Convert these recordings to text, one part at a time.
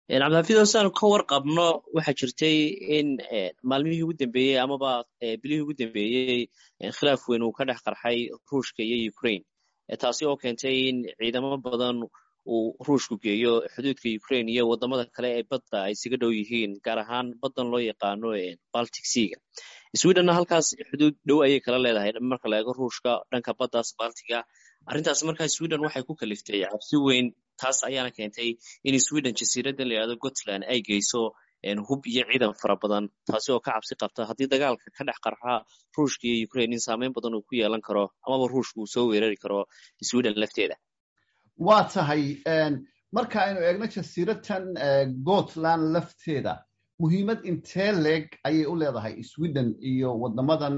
cabdixafiid saanu ka warqabno waxaa jirtay in maalmihii ugu dambeeyey amaba bilihii ugu dambeeyey khilaaf weyn uu ka dhex qarxay ruushka iyo ukraine taasi oo keentay in ciidamo badan uu ruushku geeyo xuduudka ukraine iyo wadamada kale ee badda ay isaga dhow yihiin gaar ahaan baddan loo yaqaano baltic seaga swedenna halkaas xuduud dhow ayay kala leedahay marka la eego ruushka dhanka baddaas baltiga arrintaas markaa sweden waxay ku kaliftay cabsi weyn taas ayaana keentay in sweden jasiiradda la yidhahdo gotland ay geyso hub iyo ciidan fara badan taasi oo ka cabsi qabta haddii dagaalka ka dhex qarxa ruushka iyo ukraine in saameyn badan uu ku yeelan karo amaba ruushka uu soo weerari karo sweden lafteeda waa tahay marka aynu eegno jasiiradtan gotland lafteeda muhiimad intee leeg ayay u leedahay sweden iyo wadamadan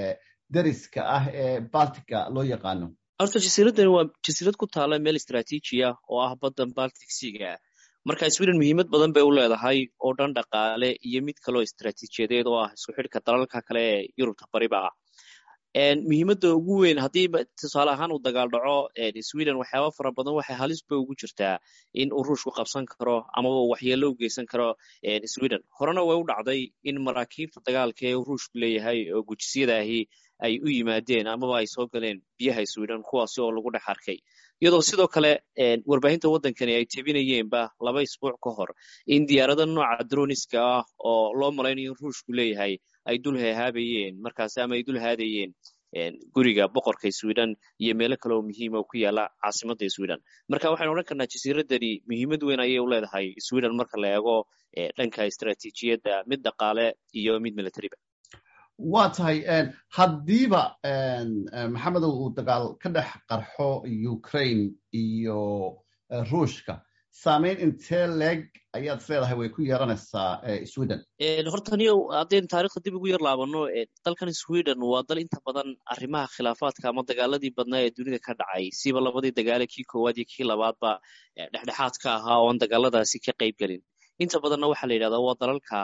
dariska ah ee baltica loo yaqaano horta jasiiraddani waa jasiirad ku taala meel istraatiiji ah oo ah baddan baltic seaga marka sweden muhiimad badan bay u leedahay oo dhan dhaqaale iyo mid kaloo istraatiijiyadeed oo ah isku xidhka dalalka kale ee yurubta bariba ah muhiimadda ugu weyn haddii tusaale ahaan uu dagaal dhaco sweden waxyaaba fara badan waxay halisba ugu jirtaa in uu ruushku qabsan karo amaba waxyeello u geysan karo sweden horena way u dhacday in maraakiibta dagaalka ee ruushku leeyahay oo gujisiyada ahi ay u yimaadeen amaba ay soo galeen biyaha sweden kuwaasi oo lagu dhex arkay iyadoo sidoo kale warbaahinta waddankani ay tebinayeenba laba isbuuc ka hor in diyaarado nooca droniska ah oo loo malaynayo in ruushku leeyahay ay dul hehaabayeen markaasi ama ay dul haadayeen guriga boqorka sweden iyo meelo kale oo muhiima oo ku yaala caasimadda sweden marka waxaynu odhan karnaa jasiiraddani muhiimad weyn ayay u leedahay sweden marka la eego dhanka istraatiijiyadda mid dhaqaale iyo mid militariba waa tahay haddiiba maxamedow uu dagaal ka dhex qarxo ukraine iyo ruushka saameyn intee leeg ayaad isleedahay way ku yeeranaysaa sweden horta niyo haddaynu taarikhda dib ugu yar laabano dalkan sweden waa dal inta badan arrimaha khilaafaadka ama dagaaladii badnaa ee dunida ka dhacay siba labadii dagaale kii koowaad iyo kii labaadba dhexdhexaad ka ahaa oon dagaaladaasi ka qayb gelin inta badanna waxaa la yidhahdaa waa dalalka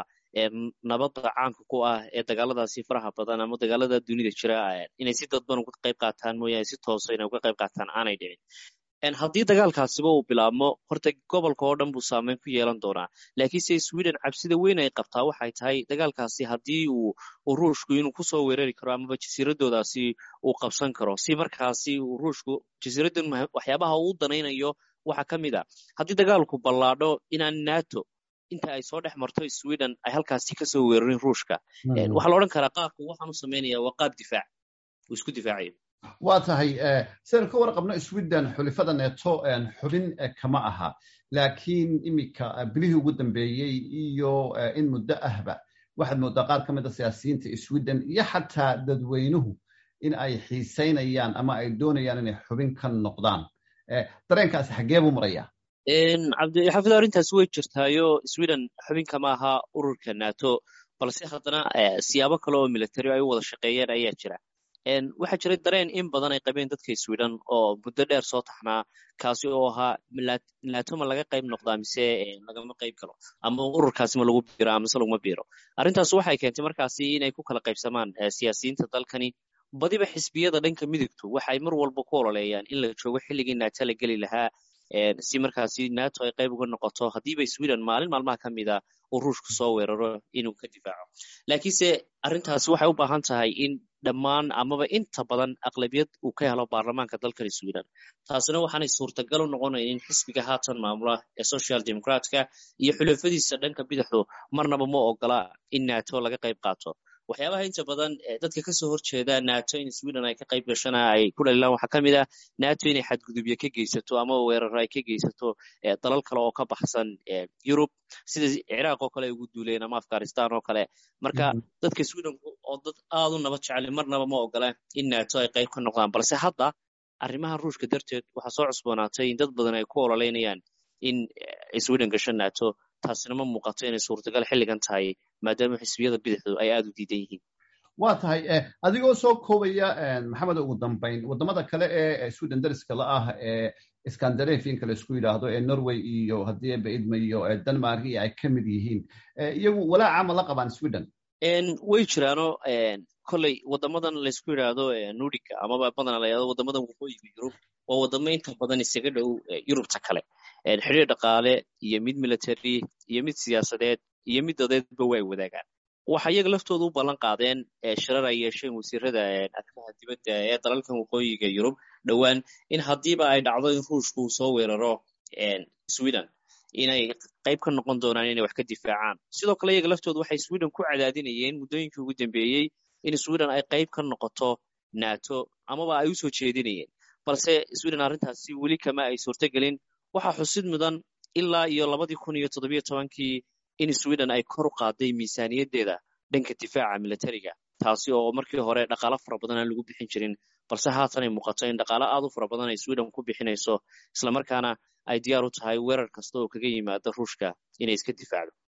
nabadda caanka ku ah ee dagaaladaasi faraha badan ama dagaalada dunida jira inay si dadban uga qayb qaataan mooyaane si toosa inay uga qayb qaataan aanay dhicin haddii dagaalkaasiba uu bilaabmo horta gobolka oo dhan buu saameyn ku yeelan doonaa laakiinse sweden cabsida weyn ay qabtaa waxay tahay dagaalkaasi haddii uu ruushku inuu kusoo weerari karo amaba jasiiradoodaasi uu qabsan karo si markaasi uu ruushku jasiiraddan waxyaabaha uu danaynayo waxaa ka mid a haddii dagaalku ballaadho inaan nato inta ay soo dhex marto sweden ay halkaasi kasoo weerarin ruushka waxaa la odhan karaa qaabka waxaan u samaynaya waa qaab difaac uu isku difaacayo waa tahay sidaynu ka warqabno sweden xulifada neto xubin kama aha laakiin iminka bilihii ugu dambeeyey iyo in muddo ahba waxaad moodaa qaar ka mida siyaasiyiinta sweden iyo xataa dadweynuhu in ay xiisaynayaan ama ay doonayaan inay xubin ka noqdaan dareenkaasi xaggee buu maraya cabdixafid arrintaasi way jirtaayo sweden xubin kama aha ururka nato balse haddana siyaabo kale oo military ay u wada shaqeeyeen ayaa jira waxaa jiray dareen in badan ay qabeen dadka sweden oo muddo dheer soo taxnaa kaasi oo ahaa nato ma laga qayb noqdaa mise lagama qayb galo ama ururkaasi ma lagu biiro amise laguma biiro arrintaas waxay keentay markaasi inay ku kala qaybsamaan siyaasiyiinta dalkani badiba xisbiyada dhanka midigtu waxay mar walba ku ololeeyaan in la joogo xilligii nato la geli lahaa si markaasi nato ay qayb uga noqoto haddiiba sweden maalin maalmaha ka mida uu ruushku soo weeraro inuu ka difaaco laakiinse arrintaasi waxay u baahan tahay in dhammaan amaba inta badan aqlabiyad uu ka helo baarlamaanka dalkan sweden taasina waxaanay suurtagal u noqonayn in xisbiga haatan maamula ee social democratka iyo xulafadiisa dhanka bidixdu marnaba ma ogola in nato laga qayb qaato waxyaabaha inta badan dadka kasoo horjeeda nato in sweden ay ka qayb gashana ay ku dhalilaan waxaa ka mid ah nato inay xadgudubyo ka geysato ama weeraro ay ka geysato dalal kale oo ka baxsan yurub sida ciraaq oo kale ay ugu duuleen ama afghanistan oo kale marka dadka sweden oo dad aad u nabad jecel marnaba ma ogola in nato ay qayb ka noqdaan balse hadda arrimaha ruushka darteed waxaa soo cusboonaatay in dad badan ay ku ololeynayaan in sweden gasho nato taasina ma muuqato inay suurtagal xilligan tahay maadaama xisbiyada bidixdu ay aada u diidan yihiin waa tahay adigoo soo koobaya maxamed ugu dambayn waddamada kale ee sweden dariska la ah ee scandinavianka la isku yidhaahdo ee norway iyo haddii baidma iyo denmark iyo ay ka mid yihiin iyagu walaaca ma la qabaan sweden way jiraano kolley waddamadan laysku yidhaahdo nudica amaba badana la yidhahdo waddamadan waqooyiga yurub waa waddamo inta badan isaga dhow yurubta kale xidhiir dhaqaale iyo mid military iyo mid siyaasadeed iyo mid dadeedba way wadaagaan waxa iyaga laftooda u ballan qaadeen shirar ay yeesheen wasiirada arrimaha dibadda ee dalalkan waqooyiga yurub dhowaan in haddiiba ay dhacdo in ruushku uu soo weeraro sweden inay qayb ka noqon doonaan inay wax ka difaacaan sidoo kale iyaga laftooda waxay sweden ku cadaadinayeen muddooyinkii ugu dambeeyey in sweden ay qayb ka noqoto nato amaba ay usoo jeedinayeen balse sweden arrintaasi weli kama ay suurtogelin waxaa xusid mudan ilaa iyo labadii kun iyo toddobiyo tobankii in sweden ay kor u qaaday miisaaniyaddeeda dhanka difaaca militariga taasi oo markii hore dhaqaalo fara badan aan lagu bixin jirin balse haatan ay muuqato in dhaqaalo aad u fara badan ay sweden ku bixinayso islamarkaana ay diyaar u tahay weerar kasta oo kaga yimaada ruushka inay iska difaacdo